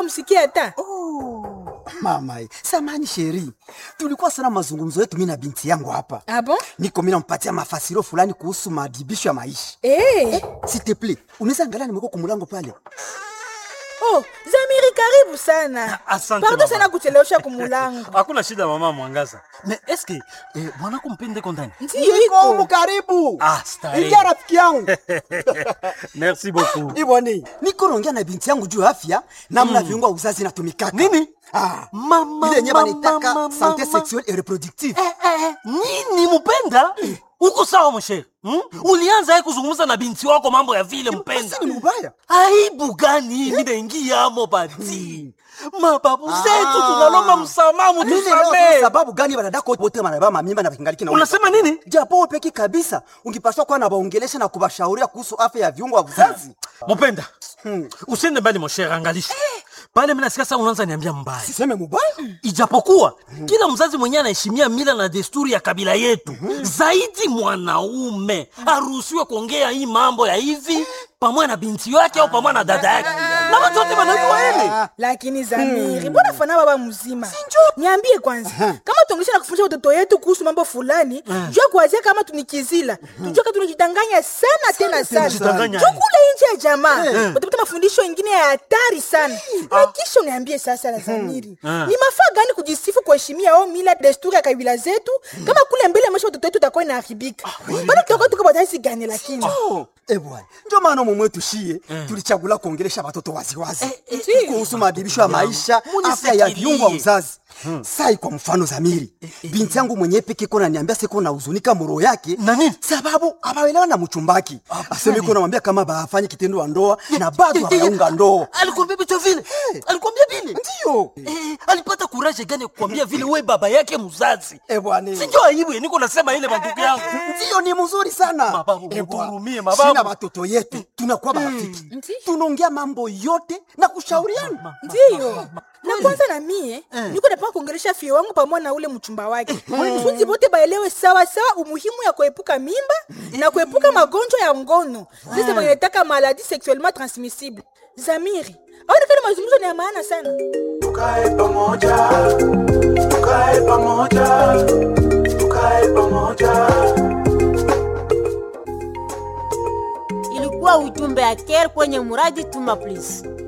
msikie hata Oh, mama ye. Samani sheri, tulikuwa sana mazungumzo yetu mimi na binti yangu hapa. Ah bon? Niko mimi nampatia mafasiro fulani kuhusu madibisho ya maisha. Eh. S'il te plaît, unaweza angalia nimeko kumulango pale. Oh, Zamiri karibu sana. Asante, Pardon mama. sana kuchelewesha kumulango. hakuna shida mama mwangaza me eske eh, mwanako mpendeko ndani Ndiyo Niko iko. humu karibu. Ah, starehe. Ingia rafiki yangu. merci beaucoup Iboni, niko naongea na binti yangu juu ya afya namna viungo vya uzazi inatumikaka. Nini? Ah. Mama, Ile yenyewe mama, wanaitaka mama, santé mama. sexuelle et reproductive. eh, eh, nini mpenda uko sawa mshere hmm? ulianza ye kuzungumza na binti wako mambo ya vile mpenda Sasa ni mbaya. aibu gani mimi naingiamo bati mababu zetu tunalomba msamaha Mimi leo mutusamee sababu gani wanadako wote wanabeba mamimba na kingaliki na unasema nini japo wewe peki kabisa ungepaswa kuwa na waongelesha na kuwashauria kuhusu afya ya viungo vya uzazi. mupenda usiende mbali moshere angalisha pale minasikia saa unaanza niambia mbaya Siseme mubaya? ijapokuwa kila mzazi mwenyewe anaheshimia mila na desturi ya kabila yetu zaidi mwanaume aruhusiwe kuongea hii mambo ya hivi pamoja na binti yake au pamoja na dada yake na watu wote wanajua hili Lakini Zamiri, mbona fana baba mzima? Niambie kwanza, kama tuongesha na kufundisha watoto yetu kuhusu mambo fulani, jua kuanzia kama tunikizila. Tujue kama tunajidanganya sana tena sana. tunajidanganya. Jua kule nje ya jamaa, utapata mafundisho mengine ya hatari sana. Na kisha uniambie sasa la Zamiri, ni mafaa gani kujisifu kuheshimia au mila desturi ya kabila zetu, kama kule mbele maisha watoto wetu utakuwa inaharibika. Bado tutakuwa tuko bataisi gani lakini? Oh, eh bwana. Ndio maana mume wetu shie tulichagula kuongelesha watoto waziwazi eh, kuhusu maadhibisho ya maisha, munifikirie. afya ya viungo vya uzazi. Sai kwa mfano Zamiri, binti yangu mwenyewe peke kona niambia siko na huzunika moro yake Na nini? sababu abaelewa na mchumbaki. Aseme iko namwambia kama bafanye kitendo wa ndoa na bado hawaunga ndoa. alikwambia vitu vile alikwambia vile Ndio. Eh, alipata kuraje gani ya kukwambia vile we baba yake mzazi Eh bwana. sinjo aibu niko nasema ile mandugu yangu Ndio ni mzuri sana. Mababu, Eh, bwana. mutuhurumie, mababu. Sina watoto yetu tunakuwa marafiki. Ndio. Tunaongea mambo yote na kushauriana. ndiyo na kwanza na mie niko napanga kuongelesha fie wangu pamoja na ule mchumba wake kusudi bote baelewe sawa sawa umuhimu ya kuepuka mimba na kuepuka magonjwa ya ngono sisi wanataka maladi sexuellement transmissible zamiri aonekana mazungumzo ni ya maana sana tukae pamoja tukae pamoja tukae pamoja ilikuwa ujumbe ya care kwenye muradi tuma please